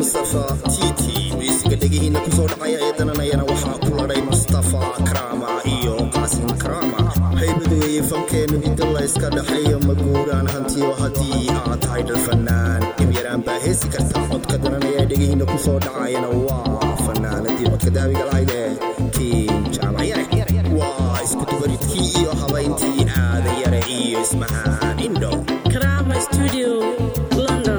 mustafa t t miisiga dhegihiina kusoo dhacaya ee dananayana waxaa ku ladhay mustafa karama iyo qaasim karama haybadu weeye fankeennu inta layska dhexeeyo maguuraan hantiyo haddii aad tahay dhal fanaan dhibyaraan baa heesi karta codka dananaya ee dhegihiina kusoo dhacayana waa fanaanadii codka daabiga lahayde kiin jaamacyare waa isku dubaridkii iyo habayntii aada yare iyo ismahaan indho Karama Studio, London.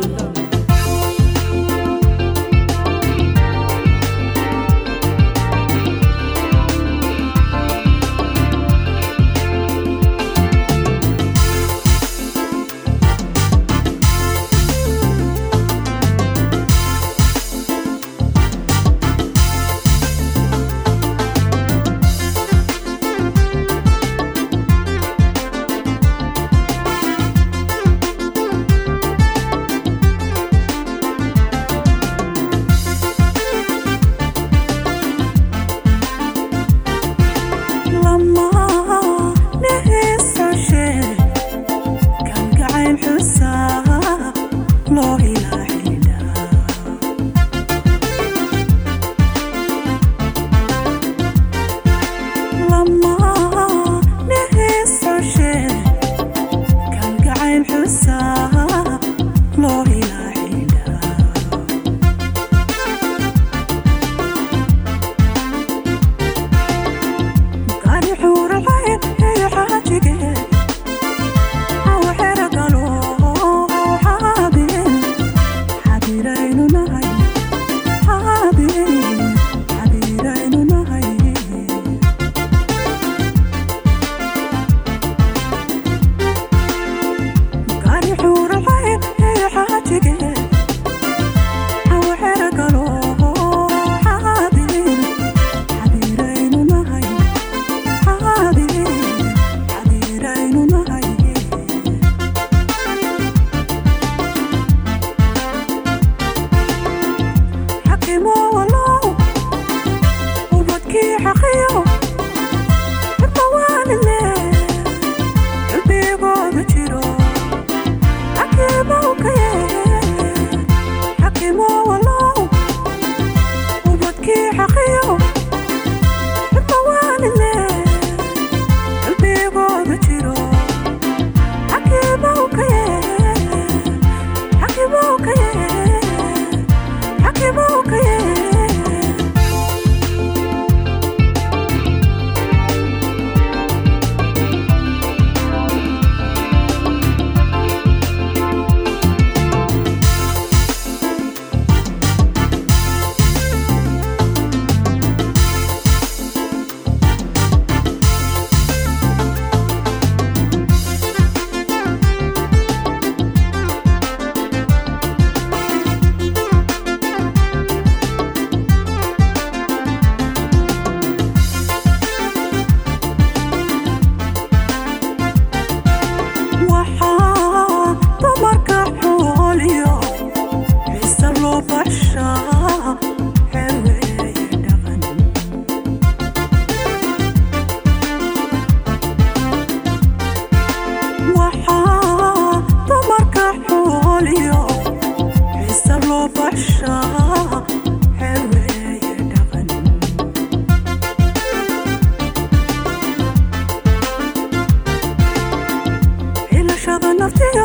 Ilashada naftiga